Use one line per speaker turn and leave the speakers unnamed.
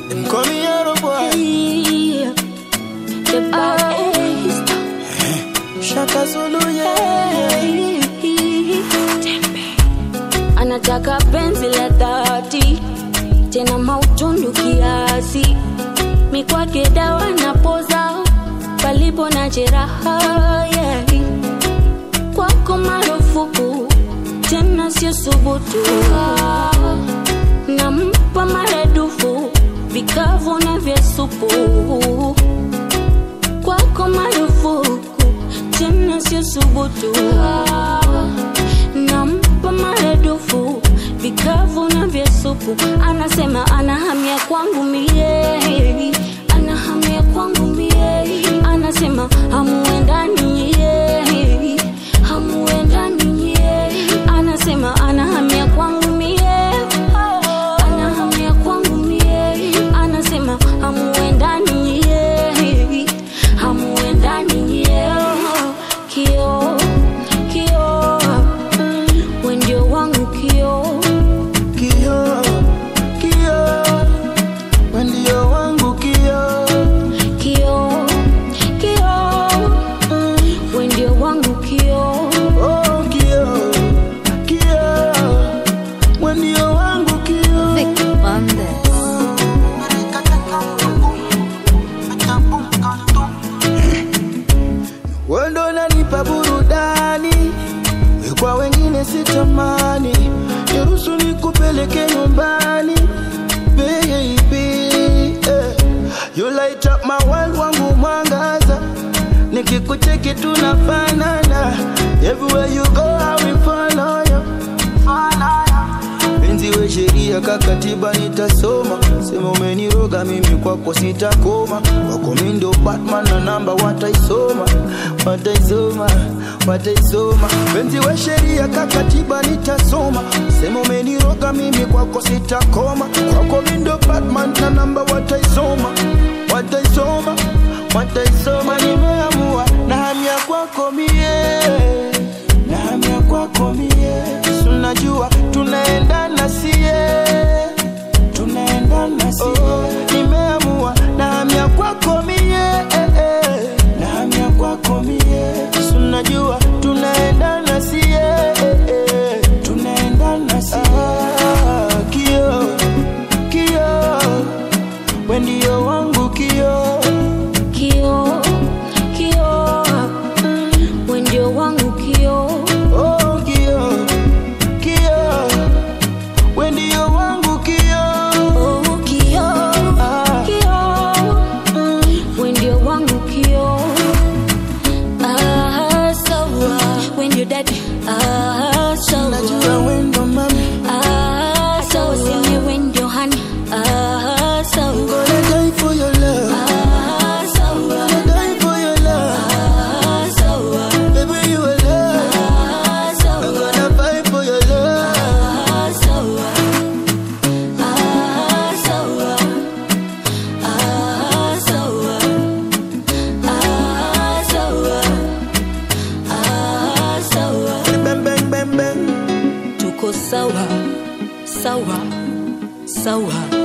Them call me Yaro boy.
The baddest.
Shaka Zulu, yeah.
Anataka penzi la dhati tena mautundu kiasi, mikwake dawa na poza palipo na jeraha yeah. Kwako marufuku tena sio subutu, nampa maradufu vikavu na vya supu kwako marufuku tena sio subutu nampa maradufu vikavu na vya supu anasema anahamia kwangu mie anahamia kwangu mie anasema hamuendani ye hamuendani ye anasema anahamia kwangu mie anahamia kwangu mie anasema hamuendani ye hamuendani ye kio kio wendio wangu kio
Kio, kio, wendio wangu kio.
kio kio wendio wangu kio
Oh, kio, kio, wendio wangu kio. Wendo nanipa burudani, kwa wengine sitamani. Niruhusu nikupeleke nyumbani, baby. eh. You light up my world, wangu mwangaza. Nikikucheki tunafanana. Everywhere you go, I will follow you. Penzi we sheria kakatiba nitasoma, sema umeniroga mimi kwako sitakoma, kwako mi ndo Batman na namba wataisoma, wataisoma, wataisoma. Penzi we sheria kakatiba nitasoma, sema umeniroga mimi kwako sitakoma, kwako mi ndo Batman na namba wataisoma, wataisoma, wataisoma. Nimeamua na hamia kwako mie, na hamia kwako mie, Si unajua tunaendana sie, tunaendana sie. Oh, nimeamua na hamia kwako mie, eh, eh, na hamia kwako mie, Si unajua tunaendana sie, eh, eh, tunaendana sie. Ah, kio, kio, we ndio wangu kio.
kio kio wendio wangu kio
Oh, kio, kio, we ndio wangu kio.
oh, kio
Ah.
kio wendio wangu kio ah, sawa wendio dadi ah, sawa
Najua wendo mami,
ah, sawa sini wendio hani ah, sawa
gonna die for your love,
ah, sawa
gonna die for your love,
ah, sawa
baby you a love,
ah,
I'm
sawa
gonna fight for your love.
Ah, sawa. Ah, sawa. Ah, sawa. Ah, sawa. Ah, sawa.
Bang bang bang bang.
Tuko sawa sawa sawa